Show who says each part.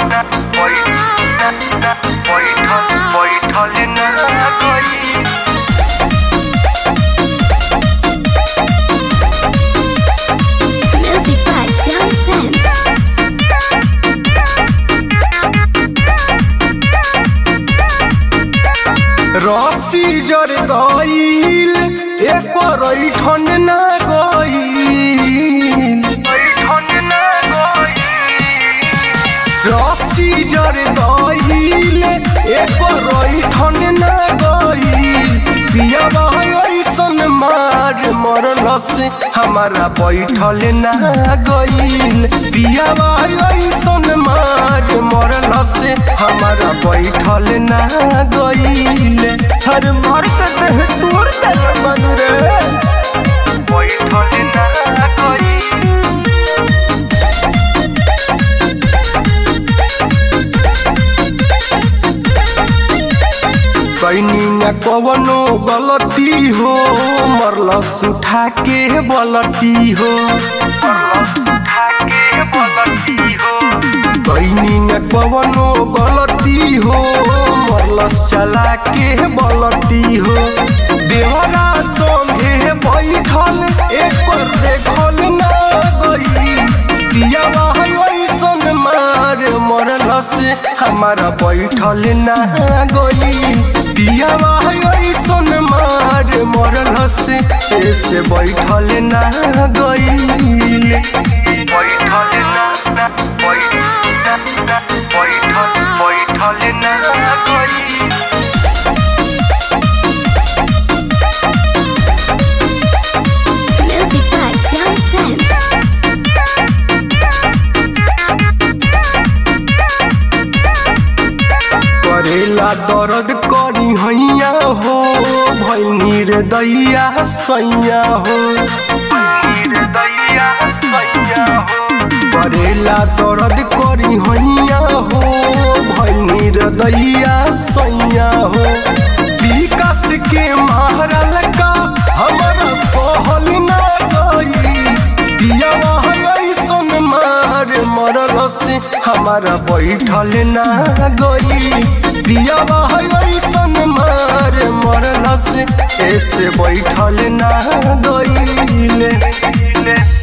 Speaker 1: बैठल ना गई
Speaker 2: Music by Sam Sam.
Speaker 3: रसी जर गईल एक रैठन ना गईल
Speaker 1: बैठल ना गई
Speaker 3: रसी जर गईल एक रैठन ना गईल पिया ऐसन मार मरल से हमारा बैठल ना गईल पिया ऐसन मार मरल से हमारा बैठल ना गईल हर मार के देह तोड़ दे मन रे
Speaker 1: बैठल ना गई
Speaker 3: कैनी न कवनो गलती हो मरलस उठा के बलती हो
Speaker 1: उठा के बोलती हो
Speaker 3: कैनी न कवनो गलती हो मरलस चला के बलती हो देवरा संगे बैठल एक पर देखल ना गई पियावा ऐसन मार मरलस हमारा बैठल ना गई पियावा ऐसन मार मरलस ऐसे बैठल ना गई
Speaker 1: बैठल ना बैठल बैठल ना गई
Speaker 2: Music by Sam Sam.
Speaker 3: करेला दर्द करी हैया हो भैनी रे दैया सैया हो
Speaker 1: दैया सैया हो
Speaker 3: करेला दर्द करी हैया हो भैनी रे दैया सैया हो विकास के मारल का हमारा सहल ना गई पियावा ऐसन मार मरल से हमारा बैठल ना गई पियावा ऐसन मार मरल से ऐसे बैठल ना गई